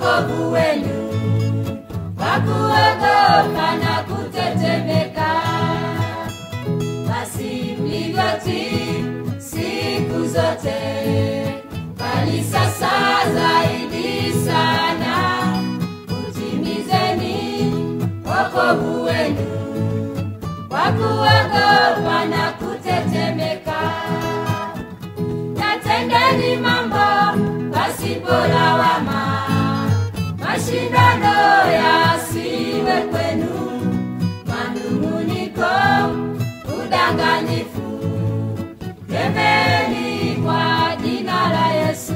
wokovu wenu kwa kuogopa na kutetemeka. Basi mlivyotii siku zote, bali sasa zaidi sana utimizeni wokovu wenu kwa kuogopa na kutetemeka. Yatendeni mambo pasipo lawama, mashindano yasiwe kwenu, manung'uniko, udanganyifu. Kemeni kwa jina la Yesu.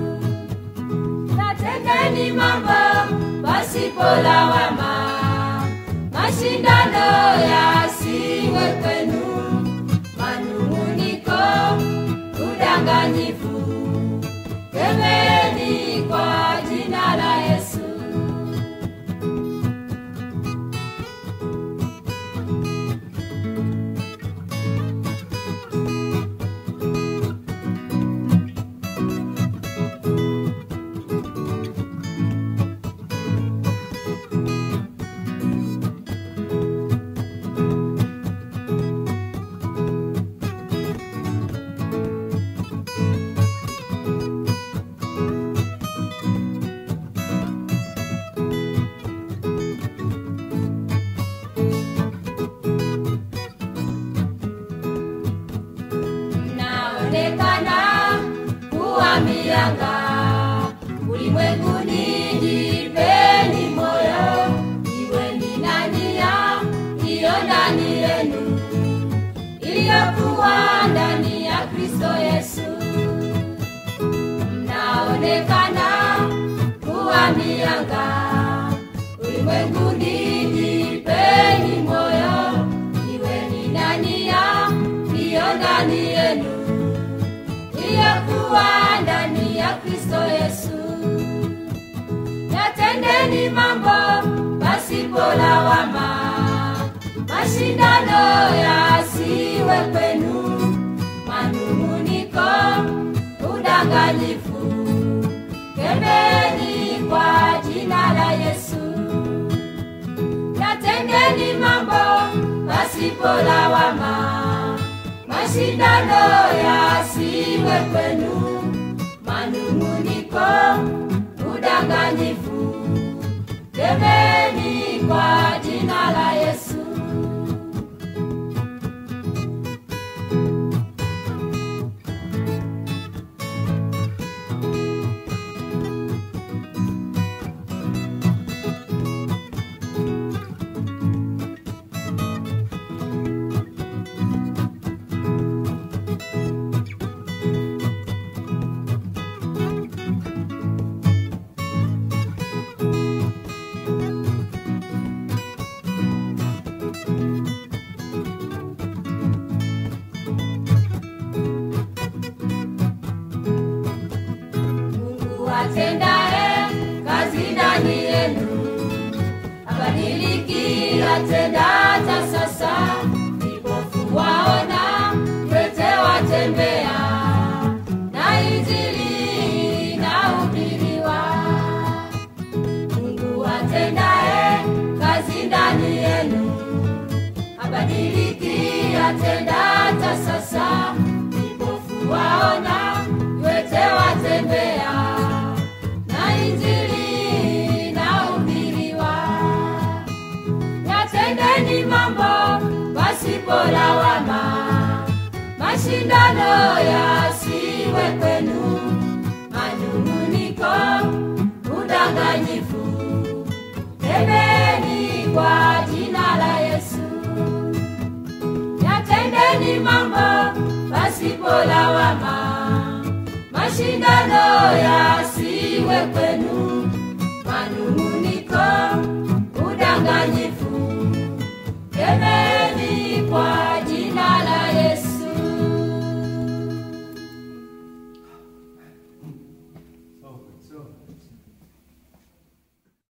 Yatendeni mambo pasipo lawama, mashindano yasiwe kwenu, manung'uniko, udanganyifu. Kemeni kwa jina la Yesu. mnaonekana kuwa mianga ulimwenguni, jipeni moyo, iweni na nia iliyo ndani yenu, iliyokuwa ndani ya Kristo Yesu. Mnaonekana kuwa mianga ulimwenguni, jipeni moyo, iweni na nia iliyo ndani yenu iliyokuwa ndani ya Kristo Yesu. Yatendeni mambo pasipo lawama, mashindano yasiwe kwenu, manung'uniko, udanganyifu. Kemeni kwa jina la Yesu. Yatendeni mambo pasipo lawama, mashindano yasiwe kwenu, manung'uniko, udanganyifu. Kemeni kwa jina la Yesu. Mungu atendaye kazi ndani yenu abadiliki, atenda hata sasa. Vipofu waona, viwete watembea, na injili inahubiriwa. Mungu atendaye kazi ndani yenu abadiliki, atenda hata sasa. Vipofu waona, viwete watembea, na injili inahubiriwa. Yatendeni mambo pasipo lawama, mashindano yasiwe kwenu, manung'uniko, udanganyifu. Kemeni kwa jina la Yesu. Yatendeni mambo pasipo lawama, mashindano yasiwe kwenu, manung'uniko, udanganyifu.